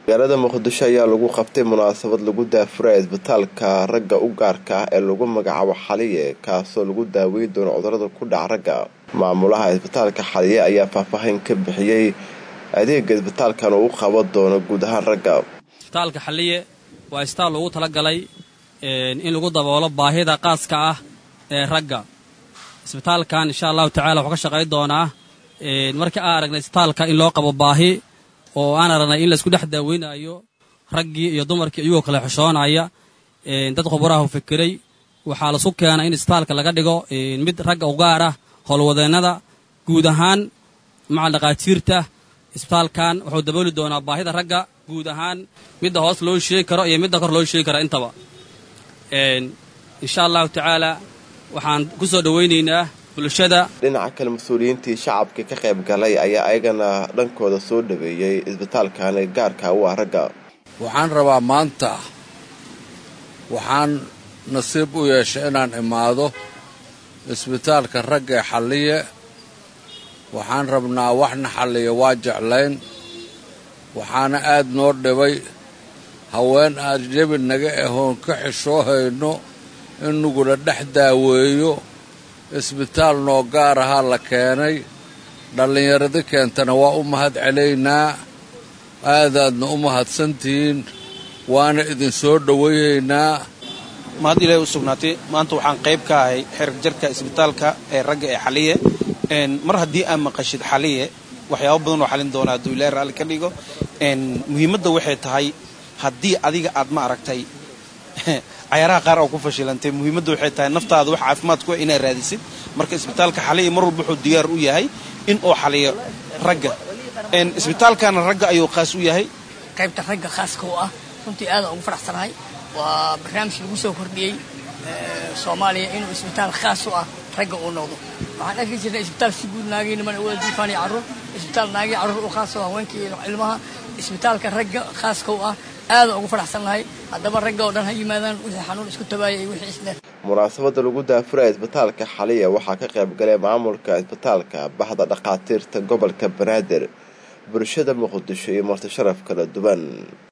magaalada muqdisho ayaa lagu qabtay munaasabad lagu daafuraya isbitaalka ragga u gaarka ah ee lagu magacaabo xaliye kaasoo lagu daaweyn doono cudurada ku dhaca ragga maamulaha isbitaalka xaliye ayaa faahfaahin ka bixiyey adeega isbitaalkan uu qaban doono guud ahaan ragga isbitaalka xaliye waa isbitaal loogu talagalay in lagu daboolo baahida qaaska ah ee ragga isbitaalkan insha allahu tacala wuxuu ka shaqayn doonaa markii aan aragnay isbitaalka in loo qabo baahi oo aan aragnay in laisku dhex daaweynayo raggii iyo dumarkii iyagoo kale xushoonaya dad khubaraha fikiray waxaa lasu keenay in isbitaalka laga dhigo mid ragga u gaar ah howlwadeennada guud ahaan maca dhaqaatiirta isbitaalkan wuxuu dabooli doonaa baahida ragga guud ahaan midda hoos loo sheegi karo iyo midda kor loo sheegi karo intaba insha allahu tacaala waxaan ku soo dhowaynaynaa bulshada dhinaca kale mas-uuliyiintii shacabka ka qayb galay ayaa ayagana dhankooda soo dhaweeyey isbitaalkani gaarka u ah ragga waxaan rabaa maanta waxaan nasiib u yeeshay inaan imaado isbitaalka ragga ee xalliye waxaan rabnaa waxna xalliya waa jeclayn waxaana aad noo dhibay haween aad jebi naga ahoon ka xishoohayno in nugula dhex daaweeyo isbitaal noo gaar ahaa la keenay dhallinyaradi keentana waa u mahad celaynaa aadaadna u mahadsantihiin waana idin soo dhowaynaynaa mahad ilaahay u sugnaatay maanta waxaan qayb ka ahay xerig jarka isbitaalka ee ragga ee xaliye mar haddii aad maqashid xaliye waxyaaba badan oo xalin doona hadduu ilaahay raalli ka dhigo muhiimadda waxay tahay haddii adiga aad ma aragtay cayaaraha qaar oo ku fashilantay muhiimadda waxay tahay naftaada wax caafimaad ku inaad raadisid marka isbitaalka xaliya mar walba wuxuu diyaar u yahay in uu xaliyo ragga isbitaalkana ragga ayuu khaas u yahay qaybta ragga khaaska u ah runtii aadaan ugu faraxsanahay waa barnaamij lagu soo kordhiyey soomaaliya inuu isbitaal khaas u ah ragga uu noqdo waxaan arki jirnay isbitaal si guud naagii niman wada diifaan iyo carruur isbitaal naagii carruur u khaas oo haweenkii iyo ilmaha isbitaalka ragga khaaska u ah aadaan ugu faraxsannahay haddaba ragga oo dhan ha yimaadaan wixii xanuun isku tabaaya iyo wixii isdheer munaasabadda lagu daafuraya isbitaalka xaliya waxaa ka qayb galay maamulka isbitaalka baxda dhakhaatiirta gobolka banaadir bulshada muqdisho iyo marti sharaf kala duwan